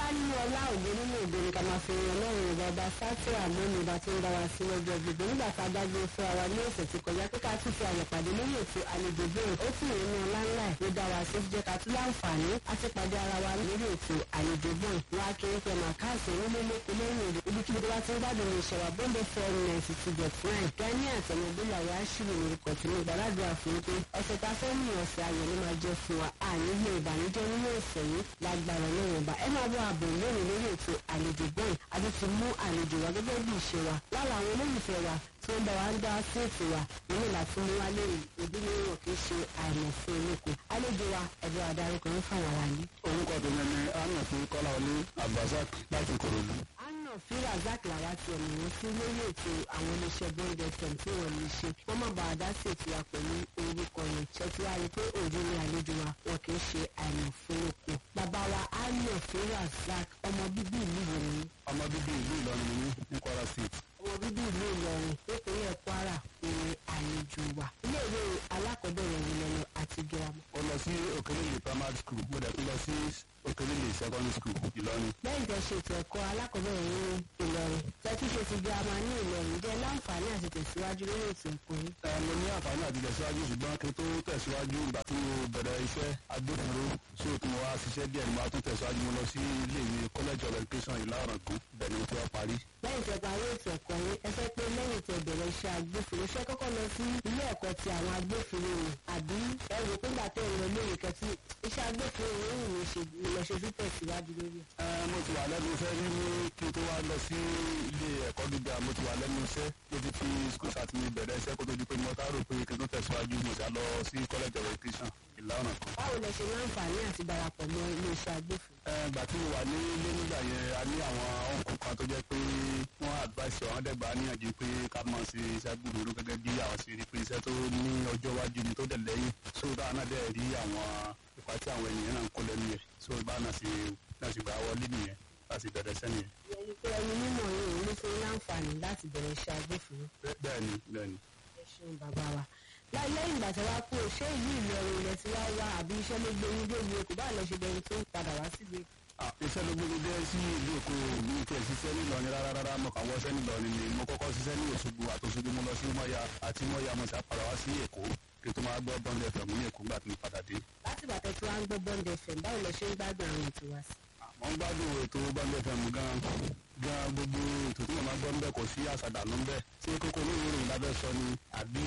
nínú ọlá ògo nínú ògo ni ká máa fi yan ọlọ́run ìwà ọba sátì àmọ́ni ìbá tí ń bá wa sí lọ́jọ́ gbogbo nígbà tá a dágbé fún wa ní ọ̀sẹ̀ tí kọjá pé ká tún fi àyè pàdé lórí ètò àlejò bẹ́ẹ̀ ó tún yẹn ní ọlá ńlá ẹ̀ ló dá wa sí jẹ́ ká tún láǹfààní àti pàdé ara wa lórí ètò àlejò bẹ́ẹ̀ wọn á kéré pé màá káàsì orílẹ̀ lóko lẹ́yìn èdè ibikíbi tó bá ti ń gbádùn ní ìṣẹ̀wà bọ́ńdẹ̀ fẹ́ẹ́ ninety two dot nine gani àtẹnudọ́là wa ṣùgbọ́n ní orúkọ tí mo gbàdúrà fún pé ọ̀sẹ̀ tá a fẹ́ mú ọ̀sẹ̀ ayọ̀ ló máa jẹ́ fún wa ànílé ìbànújẹ́ nínú ọ̀sẹ̀ yìí lágbára lọ́wọ́ ọba ẹ máa bọ́ àbò lónìí lórí ètò àlejò bọ́ọ̀n àti ti mú àlejò wa gẹ́gẹ́ bí ìṣe wa lára àwọn olólùfẹ́ wa tí wọ́n bá wa ń dá sí ètò wa nínú láti mú wa lórí ojúlówó kì í ṣe àìmọ̀ fún olóko àlejò wa ẹ̀dọ́ adarúkọ ń fàwọn wa ní. orúkọ tèmi ni anna fún kọ́lá olú abdulrasaq láti korodu. anna fi razak làwa ti ẹ̀mí wọn sí lórí ètò àwọn oníṣẹ́ bond fm tí wọ́n lè ṣe wọ́n má bàa dá sí ètò wa pẹ̀lú orúkọ yẹn ṣètò wa rí i pé òde ni àlejò wa wọn kì í ṣe àìmọ̀ fún olóko. bàbá wa anna fi razak ọmọ bíbí ìlú wo ni ọmọ bíbí ìlú ìlọrin ni mí ní kwara state. ọmọ bíbí ìlú ìlọrin nípínlẹ̀ kwara ni àlejò wa. iléèwé alákọ̀ọ́bẹ̀rẹ̀ ìlọrin àti girama. ó lọ sí òkèlèlè primary school mo dẹ̀ tún lọ sí òkèlèlè secondary school ìlọrin. lẹ́yìn tẹ́ ṣe ètò ẹ̀kọ́ alákọ̀ọ́bẹ̀rẹ̀ ní ìlọrin tẹ́tí ṣe ti girama ní ìlọrin jẹ́ láǹfààní àti tẹ̀síwájú lórí ètò ẹ̀kọ́ yìí. ẹ mo ní àǹfààní àti tẹ̀síwájú ṣùgbọ́n kí n tó tẹ̀síwájú ìgbà tí mo bẹ̀rẹ̀ iṣẹ́ agbófinró sí òtún mo wá ṣiṣẹ́ díẹ̀ ni mo á tún tẹ̀síwájú mo lọ sí iléèwé college of education ìlàrọ̀gùn bẹ́ẹ̀ ni mo ti wá parí. lẹ́yìn tẹ́ parí ètò ẹ̀kọ́ yìí ẹ fẹ́ pé lẹ́yìn tẹ́ bẹ̀rẹ̀ iṣẹ́ agbófinró ṣé kọ́kọ́ lọ sí ilé ẹ̀kọ́ ti àwọn agbófinró ni àbí ẹ rò pé gbà tẹ́ ẹ lọ lóye kẹtí iṣẹ́ agbófinró yìí ń ṣe lọ ṣe sí tẹ̀síwájú lórí. ẹ mo ti wà lẹ́nu iṣẹ́ rí ní kí n tó wá lọ sí ilé ẹ̀kọ́ gíga mo ti wà lẹ́nu iṣẹ́ mo ti fi school start mi bẹ̀rẹ̀ iṣẹ́ kó tó di pé mo tá rò pé kí n tó tẹ̀síwájú mo ti lọ sí college of education ìlànà kan. báwo lẹ ṣe láǹfààní àti darapọ̀ mọ́ iléeṣẹ́ agbófinró. ẹ gbà tí mo wà ní ilé nígbà yẹn a ní àwọn ọkùn kan tó jẹ́ pé wọ́n advice àwọn dẹ́gba níyànjú pé ká máa ṣe iṣẹ́ gbòòrò gẹ́gẹ́ bí àwọn ṣe rí pé iṣẹ́ tó ní ọjọ́ iwájú ni tó dẹ̀ lẹ́yìn so dáa náà dẹ̀ rí àwọn ipa tí àwọn ènìyàn náà ń kó lẹ́nu yẹn so bá náà ṣe náà ṣe gbà wọlé nìyẹn láti bẹ̀rẹ̀ sẹ́ni yẹn. ìyẹn pé ẹni mímọ̀ yìí ló fún láǹfààní láti bẹ̀rẹ̀ iṣẹ́ agbófinró. bẹ́ẹ̀ni bẹ́ẹ̀ni. ẹ ṣeun bàbá wa láì lẹ́yìn ìgbà tí wàá kú ṣé ìlú ìlọrin ilẹ̀ tí wàá wá àbí iṣẹ́ ló gbé yín débi okùn báà lọ ṣe bẹ̀rù tó ń padà wá síbi. iṣẹ́ ló gbogbo jẹ́ sí ìlú èkó mi kì í ṣiṣẹ́ nílọrin rárá rárá mo kàn wọ́ṣẹ́ nílọrin ni mo kọ́kọ́ ṣiṣẹ́ ní òṣogbo àtòṣogbo mo lọ sí mọ́ya àti mọ́ya mo ṣàpàdà wá sí èkó kí n tó máa gbọ́ bọ́ńdẹ̀ fẹ̀mú ní èkó gbà tí mo padà dé. láti bàtẹ́ tí wàá ń gbọ́ bọ́ǹdẹ̀ fẹ̀ báwo lẹ ṣe ń gbádùn àwọn ètò wa sí. mo ń gbádùn ètò bọ́ńdẹ̀ fẹ̀mú gan gan gbogbo ètò tí mo máa gbọ́ ń bẹ̀ kò sí àṣàdànù ń bẹ̀ ṣé kókó ní ìròyìn lábẹ́ sọ ni àbí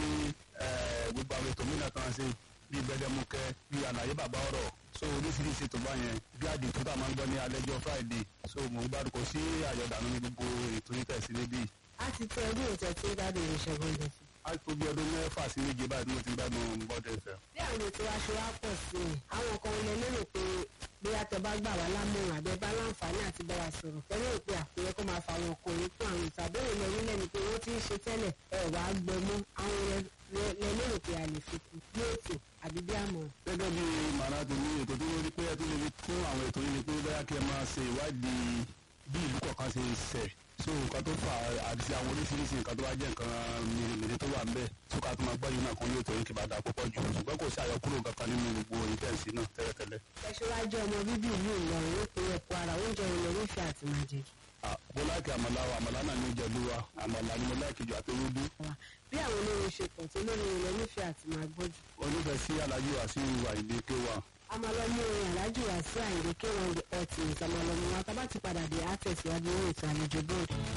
gbogbo àwọn ètò mìíràn kan ṣe bíi gbẹdẹmukẹ bíi àlàyé bàbá ọ̀rọ̀ so oríṣiríṣi ètò bá yẹn bí àdìtú tá a máa ń gbọ́ ní alẹ́jọ́ friday so mo ń gbádùn kò sí àyọ̀dànù ní gbogbo ètò yìí tẹ̀sí níbí. a ti tẹ ọdún ètò tí ó gbádùn irinṣẹ́ bọ́ǹdẹ̀ fẹ̀. a tó bí ọdún mẹ́fà sí méje báyìí tí mo ti gbádùn bọ́dẹ̀ fẹ́. bí àwọn ètò aṣọ wa pọ̀ sí i àwọn kan lè lérò pé bóyá tẹ bá gbà wá lámọ̀ràn àbẹ bá láǹfààní àti bá wa sọ̀rọ̀ tẹ́lẹ̀ pé àpẹẹrẹ kó máa fa àwọn ọkùnrin fún àwọn ìtàbẹ̀rẹ̀ lọ nílẹ̀ ni pé wọ́n ti ń ṣe tẹ́lẹ̀ ẹ̀ wá gbẹmú àwọn lẹ lérò pé a lè fi kú bí ètò àbí bí àmọ̀. gẹ́gẹ́ bí màrá tó ní ètò tó lórí pé ẹ tó lè fi kún àwọn ètò yìí ni pé bóyá kí ẹ máa ṣe ìwádìí bí ìlú kọ̀ọ̀kan ṣe ṣẹ̀ so nǹkan tó fà àti àwọn oríṣiríṣi nǹkan tó bá jẹ́ nǹkan mèremère tó wà ńbẹ̀ tó ká tó máa gbọ́ yìí náà kan yóò tó yín kí bá da púpọ̀ jù ṣùgbọ́n kò sí àyọkúrò kankan nínú gbogbo ìtẹ̀sí náà tẹ́lẹ̀tẹ́lẹ̀. ẹṣọ́wájú ọmọ bíbí ìlú ìlọrin nípínlẹ̀ kwara oúnjẹ ilẹ̀ onífẹ́ àti májèjì. mo láìkì àmàlà wa àmàlà náà ní ìjẹ̀lú wa àmàlà ni mo láìkì jù àti ewédú. bí àwọn olórin ṣe pọ̀ tó lórí ilẹ̀ onífẹ́ àti máa gbọ́jú. onífẹ̀ẹ́ sí alájú àti ìwà ìdí kéwà. amalọmọ orin alájù wá sí àyìnlé kéwọn ọtí ìsàmọlọmọ wa tá bá ti padà dé àtẹ̀síwájú ní ètò àlejò bóòdù.